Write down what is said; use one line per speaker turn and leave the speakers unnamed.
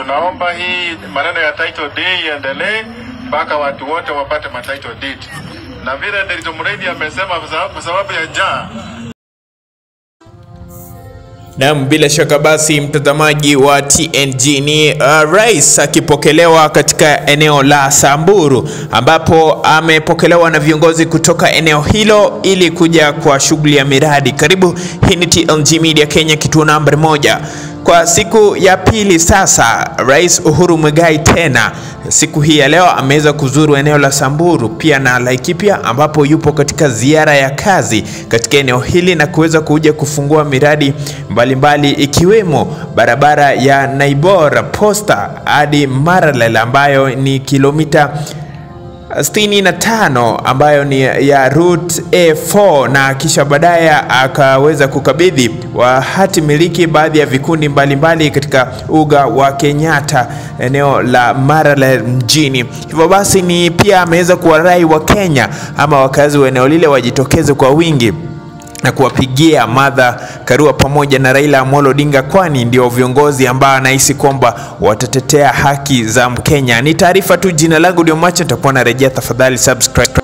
tunaomba hii maneno ya title deed iendelee mpaka watu wote wapate ma title deed, na vile Nderitu Muredi amesema kwa sababu- kwa sababu ya njaa
Naam, bila shaka basi mtazamaji wa TNG ni uh, rais akipokelewa katika eneo la Samburu ambapo amepokelewa na viongozi kutoka eneo hilo ili kuja kwa shughuli ya miradi. Karibu, hii ni TNG Media Kenya, kituo nambari moja. Kwa siku ya pili sasa, Rais Uhuru Muigai tena siku hii ya leo ameweza kuzuru eneo la Samburu pia na Laikipia, ambapo yupo katika ziara ya kazi katika eneo hili na kuweza kuja kufungua miradi mbalimbali ikiwemo barabara ya Naibor Posta hadi Maralal ambayo ni kilomita 65 ambayo ni ya route A4 na kisha baadaye akaweza kukabidhi wa hati miliki baadhi ya vikundi mbalimbali katika uga wa Kenyatta eneo la Maralal mjini. Hivyo basi ni pia ameweza kuwarai wa Kenya ama wakazi wa eneo lile wajitokeze kwa wingi na kuwapigia Martha Karua pamoja na Raila Amolo Odinga, kwani ndio viongozi ambao anahisi kwamba watatetea haki za Mkenya. Ni taarifa tu, jina langu ndio Macha, nitakuwa narejea. Tafadhali subscribe.